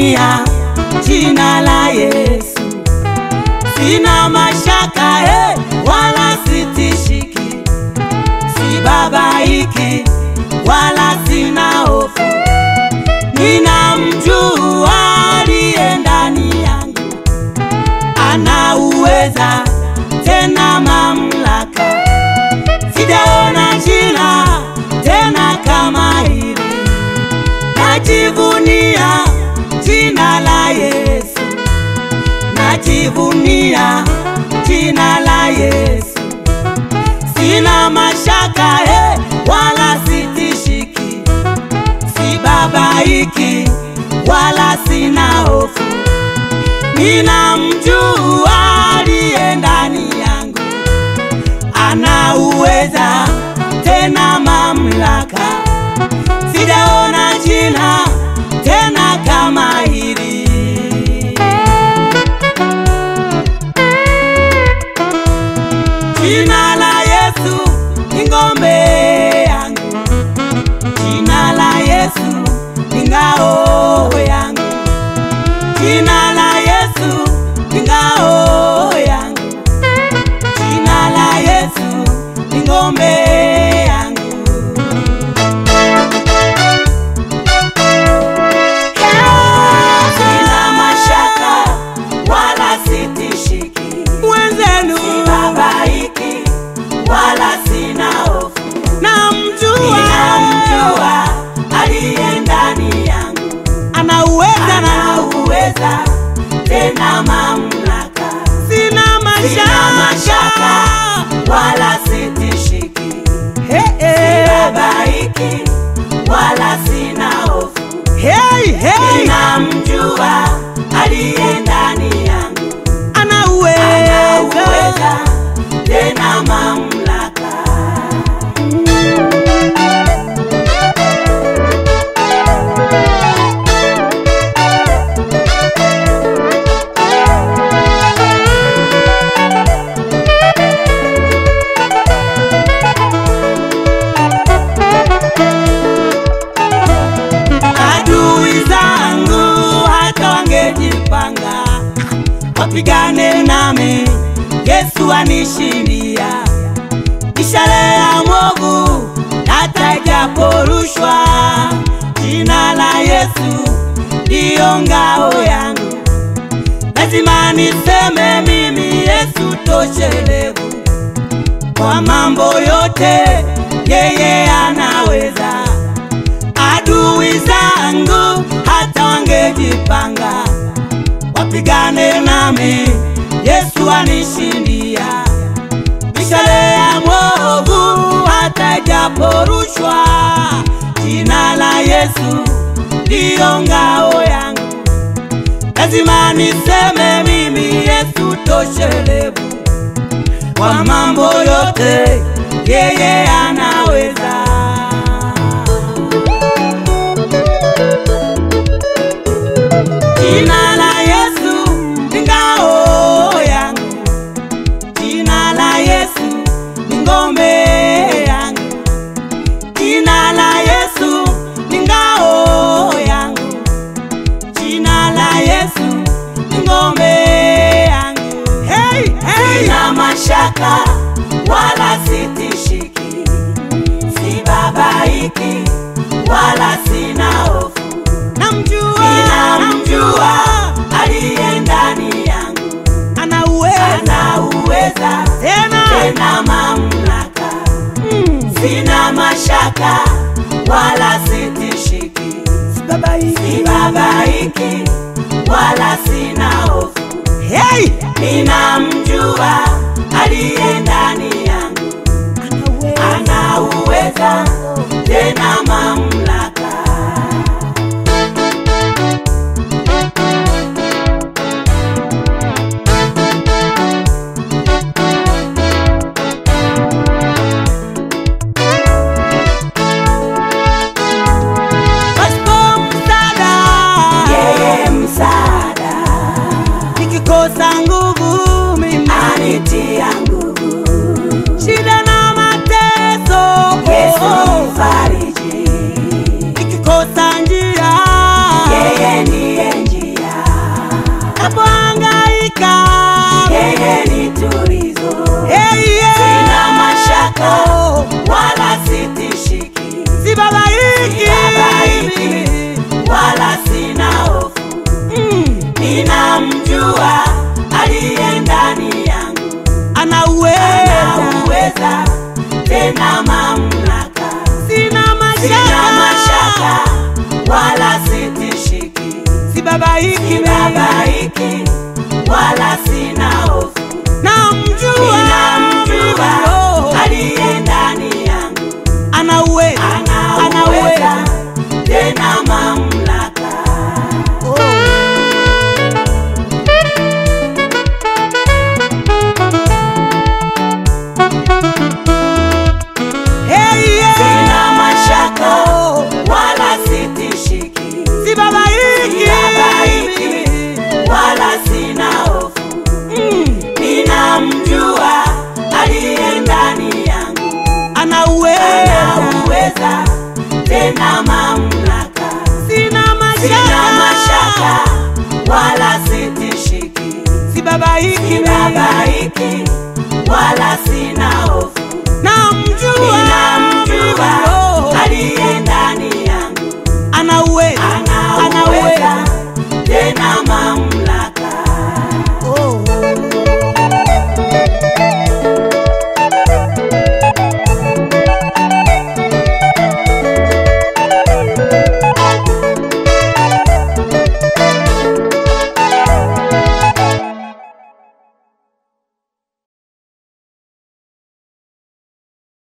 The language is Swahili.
najivunia jina la Yesu, sina mashaka he, wala sitishiki, sibabaiki wala sina hofu, ninamjua aliye ndani yangu, ana uweza tena mamlaka, sijaona jina tena kama hili najivunia jina la Yesu, najivunia jina la Yesu, sina mashaka he, wala sitishiki, sibabaiki wala sina hofu, ninamjua aliye ndani yangu, ana uweza tena mamlaka sijaona jina tena kama hili. Jina la Yesu ni ngome yangu, jina la Yesu ni ngao yangu, jina la Yesu ni ngao yangu, jina la Yesu ni ngome yangu. Sina mashaka wala sitishiki, mwenzenu sibabaiki wala sina hofu, namjua ninamjua aliye ndani yangu, ana uweza ana na uweza tena mamlaka, sina sina mashaka mashaka wala sitishiki, Hey, hey. sibabaiki wala sina hofu, Hey, hey. ninamjua aliye ndani yangu ana anauweza uweza tena mamlaka. Adui zangu hata wangejipanga wapigane nami, Yesu anishindia. Mishale ya mwovu hata ijaporushwa, jina la Yesu ndiyo ngao yangu. Lazima niseme mimi Yesu toshelevu kwa mambo yote, yeye anaweza adui zangu hata wangejipanga wapigane nami, Yesu anishindia. Mishale ya mwovu hata ijaporushwa, jina la Yesu ndiyo ngao yangu. Lazima niseme mimi Yesu toshelevu kwa mambo yote, yeye anaweza. Jina la Yesu ni ngao yangu, jina la Yesu ni ngome yangu, jina la Yesu ni ngao yangu, jina la Yesu ni ngome yangu. Hey, hey. Sina mashaka wala sitishiki, sibabaiki wala sina hofu namjua ninamjua aliye ndani yangu, ana uweza ana uweza tena tena mamlaka, Mm, sina mashaka wala sitishiki, sibabaiki. sibabaiki wala sina hofu, Hey, ninamjua aliye ndani yangu, ana uweza ana uweza tena mamlaka. pasipo msaada Yeye msaada nikikosa nguvu mimi anitia nguvu, shida na mateso Yesu mfariji, napohangaika yeye ni tulizo Hey, yeah. sina mashaka Oh, wala sitishiki sibabaiki Sibabaiki. wala sina hofu Mm, ninamjua aliye ndani yangu anauweza anauweza tena mamlaka sina sina mashaka mashaka wala sitishiki sibabaiki sibabaiki wala sina hofu namjua ninamjua Oh, aliye ndani yangu anauweza anauweza tena mamlaka Oh. Hey, yeah. sina mashaka Oh, wala sitishiki sibabaiki Sibabaiki. wala sina hofu Mm, ninamjua aliye ndani yangu anauweza anauweza tena mamlaka sina sina mashaka mashaka wala sitishiki sibabaiki sibabaiki wala sina hofu namjua ninamjua Oh, aliye ndani yangu anauweza